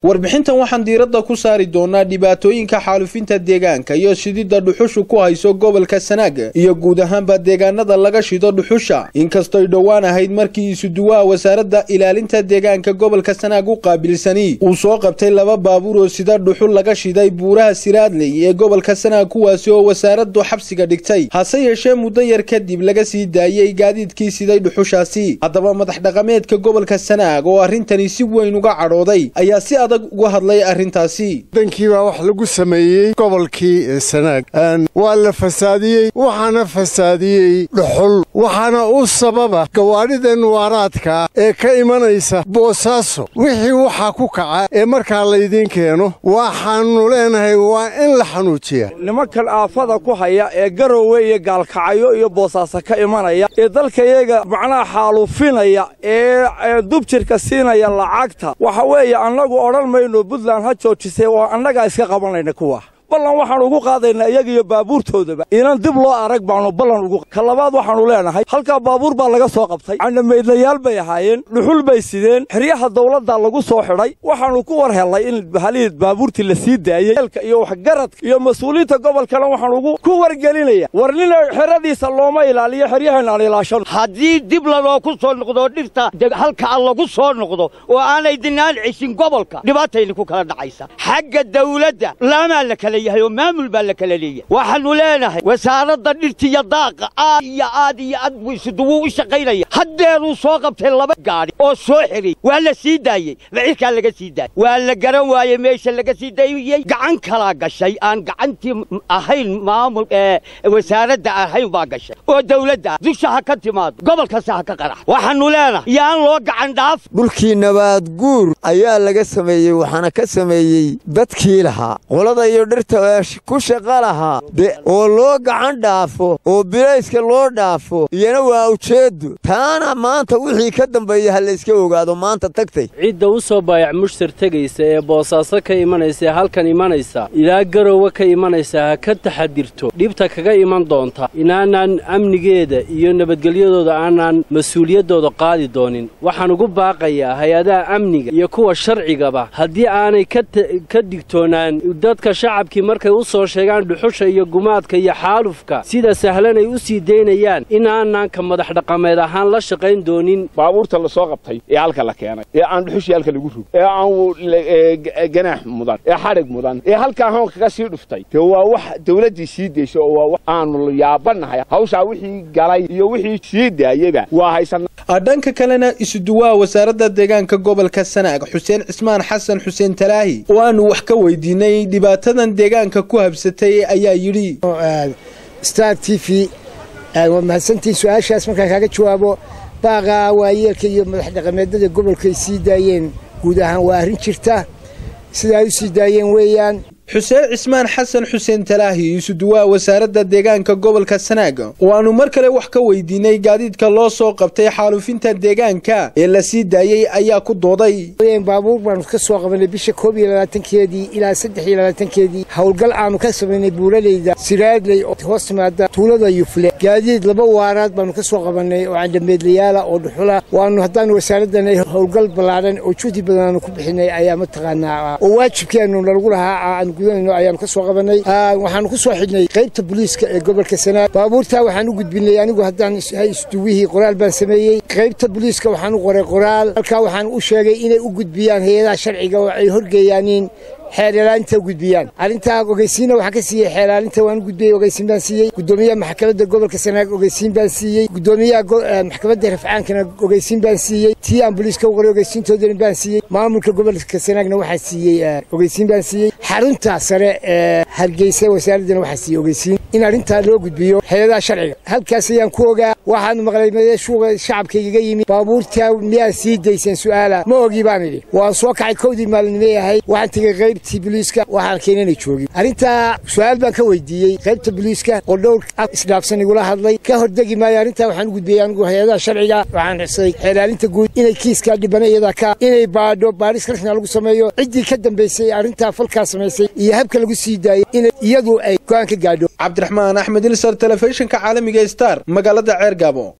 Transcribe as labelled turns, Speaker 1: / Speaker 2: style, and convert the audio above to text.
Speaker 1: warbixintan waxaan diiradda ku saari doonaa dhibaatooyinka xaalufinta deegaanka iyo shididda dhuxushu ku hayso gobolka sanaag iyo guud ahaanba deegaanada laga shido dhuxusha inkastoy dhowaan ahayd markii isuduwaha wasaaradda ilaalinta deegaanka gobolka sanaag u qaabilsani uu soo qabtay laba baabuur oo sida dhuxul laga shiday buuraha siraadley ee gobolka sanaag kuwaasi oo wasaaraddu xabsiga dhigtay hase yeeshee muddo yar kadib laga sii daayey gaadiidkii siday dhuxushaasi haddaba madax dhaqameedka gobolka sanaag oo arrintani si weyn uga cadhooday ayaa si adag uga hadlay arrintaasi
Speaker 2: dankii baa wax lagu sameeyey gobolkii sanaag waa la fasaadiyey waxaana fasaadiyey dhuxul waxaana u sababa gawaadhidan waaraadka ee ka imanaysa boosaaso wixii waxaa ku kaca ee markaa laydiin keeno waxaannu leenahay waa in la xanuujiya
Speaker 3: nimankan aafada ku haya ee garowe iyo gaalkacyo iyo boosaaso ka imanaya ee dalkayaga macnaha xaaluufinaya ee dubjirka siinaya lacagta waxa weeye annagu odhan mayno buntland ha joojisay oo annagaa iska qabanayna kuwa ballan waxaannu ugu qaadaynaa iyaga iyo baabuurtoodaba inan dib loo arag baannu ballan ugu ka labaad waxaannu leenahay halkaa baabuur baa laga soo qabtay candhamaydlayaal bay ahaayeen dhuxul bay sideen xeryaha dawladda lagu soo xidhay waxaannu ku war hellay in halihii baabuurtii la sii daayey eelka iyo waxgaradka iyo mas-uuliyiinta gobolkana waxaan ugu ku wargelinaya war nina xeradiisa looma ilaaliyo xeryahan aan ilaashano
Speaker 4: haddii dib lanoo ku soo noqdo dhirta halkaa lagu soo noqdo oo aanay dinaan cishin gobolka dhibaatayna ku kala dhacaysa xagga dawladda laamaa la kala oo maamul baa la kala leeyahay waxaannu leenahay wasaaradda dhirtiyo daaqa aad iyo aad iyo aad buu isuduwuu u shaqaynaya haddeeruu soo qabtay laba gaadhi oo soo xidhay waa la sii daayey bacirkaa laga sii daayey waa la garan waayey meesha laga sii daayey gacan kalaa gashay aan gacantii ahayn maamul ee wasaaradda ahayn baa gashay oo dawladda ah dusha ha ka timaado gobol kasta ha ka qarax waxaannu leenahay yaan loo gacan dhaaf
Speaker 5: dhulkii nabaad guur ayaa laga sameeyey waxaana ka sameeyey dadkii lahaa qolada iyo dhirta ku shaqa lahaa oo loo gacan dhaafo oo bilayska loo dhaafo iyana waa ujeeddu taana maanta wixii ka dambeeya ha layska ogaado maanta tagtay
Speaker 6: cidda u soo baayac mushtar tegaysa ee boosaaso ka imanaysa ee halkan imanaysa ilaa garowe ka imanaysa ha ka taxadirto dhibta kaga iman doonta inaanaan amnigeeda iyo nabadgelyadooda aanaan mas-uuliyaddooda qaadi doonin waxaan ugu baaqayaa hay-adaha amniga iyo kuwa sharcigaba haddii aanay ka digtoonaan dadka shacabkii markay u soo sheegaan dhuxusha iyo gumaadka iyo xaalufka sida sahlan ay u sii daynayaan inaanaanka madax dhaqameed ahaan la shaqayn doonin
Speaker 7: baabuurta la soo qabtay ee halka la keenay ee aan dhuxushii halka lagu rog ee aan ganaax mudan ee xadhig mudan ee halkaa hoon kaga sii dhuftay dee waa wax dawladdii sii daysa oo waa wax aanu yaabanahay hawshaa wixii galay iyo wixii sii daayeyba waa haysan
Speaker 1: dhanka kalena isuduwaha wasaaradda deegaanka gobolka sanaag xuseen cismaan xasan xuseen talaahi oo aanu wax ka weydiinay dhibaatadan deegaanka ku habsatay ayaa yidhi
Speaker 8: star t v waa mahadsantiin su-aashaas markaan kaaga jawaabo baaqa waayeelka iyo madax dhaqameedada gobolkaay sii daayeen guud ahaan waa arrin jirta sida ay u sii daayeen weeyaan
Speaker 1: xuseen cismaan xasan xuseen talaahi isuduwaha wasaaradda deegaanka gobolka sanaag oo aanu mar kale wax ka weydiinay gaadiidka loo soo qabtay xaalufinta deegaanka ee la sii daayey ayaa ku dooday
Speaker 8: baabuur baanu ka soo qabanay bisha koob iyo labaatankeedii ilaa saddex iyo labaatankeedii howlgal aanu ka samaynay buulaleyda siraadley oo hoos timaada tuulada yufle gaadiid laba waaraad baanu ka soo qabannay oo candhameedlayaala oo dhuxula waanu haddaanu wasaaraddanay howlgal ballaadhan oo juhdi badan aanu ku bixinay ayaa mataqaanaa oo waajibkeenu nalagu lahaa ayaanu ka soo qabanay waxaanu ku soo xidhnay qaybta booliiska ee gobolka sanaag baabuurtaa waxaan u gudbinay anigu haddaan isduwihii qoraal baan sameeyey qaybta booliiska waxaan u qoray qoraal halkaa waxaan u sheegay inay u gudbiyaan hay-adaha sharciga oo ay horgeeyaaniin xeelilaalinta gudbiyaan arrintaa ogeysiinna waxaan ka siiyey xeelaalinta waan u gudbiyey ogeysiin baan siiyey guddoomiyaha maxkamadda gobolka sanaag ogeysiin baan siiyey guddoomiyaha maxkamadda rafcaankana ogeysiin baan siiyey tii aan booliiska u qoray ogeysiintoodana baan siiyey maamulka gobolka sanaagna waxaan siiyey ogeysiin baan siiyey xarunta sare ee hargeysa wasaaraddana waxaan siiyey ogeysiin in arrintaa loo gudbiyo hay-adaha sharciga halkaas ayaan ku ogaa waxaanu maqlay meeshuuga shacabkaygaga yimi baabuurtaa miyaad sii dayseen su'aala ma ogi baan idhi waan soo kacay kowdii maalinimay ahayd waxaan tegey qaybtii boliiska waxaan keenay inay joogin arrintaa su-aal baan ka weydiiyey qaybta boliiska oo dhowr isdhaafsan igula hadlay ka hordegi maayo arrintaa waxaan u gudbiyey anigu hay-adaha sharciga waxaan xusay xeelaalinta guud inay kiiskaa dhibana iyada ka inay baadho baadhis rasmiga lagu sameeyo ciddii ka dambaysay arrintaa falkaa samaysay iyo habka lagu sii daayey in iyadu ay go'aan ka gaadho
Speaker 1: cabdiraxmaan axmed ilsar telefishinka caalamiga star magaalada ceergaabo